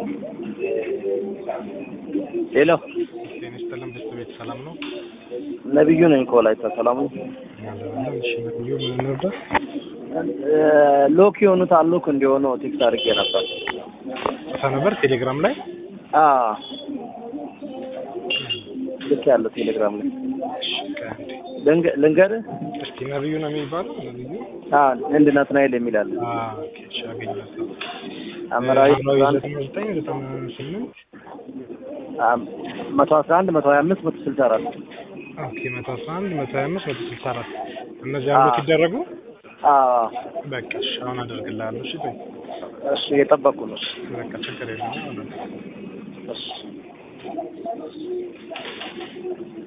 ሄሎ ጤና ይስጥልን በስተ ቤት ሰላም ነው? ነቢዩ ነኝ ከወላይታ ሰላም ነው። አለን። እሺ ነብዩ ምን እንርዳ? እ ሎክ የሆኑት አሎክ እንዲሆኑ ቴክስት አድርጌ ነበር። ጽፈ ነበር ቴሌግራም ላይ አ ልክ ያለው ቴሌግራም ላይ እሺ ከአንዴ ልንገ- ልንገርህ እስቲ ነብዩ ነው የሚባለው ነብዩ አ እንድ ናትናኤል የሚል አለ። አ ኦኬ እሺ አገኘሁት። አመራዊ ሐምራዊ አንድ ዘጠኝ ዘጠኝ ዘጠና ስምንት መቶ አስራ አንድ መቶ ሀያ አምስት መቶ ስልሳ አራት ኦኬ መቶ አስራ አንድ መቶ ሀያ አምስት መቶ ስልሳ አራት እነዚህ አሉት ይደረጉ አ በቃ እሺ አሁን አደርግልሃለሁ። እሺ ተይ እሺ እየጠበቅኩ ነው። በቃ ችግር የለም። እሺ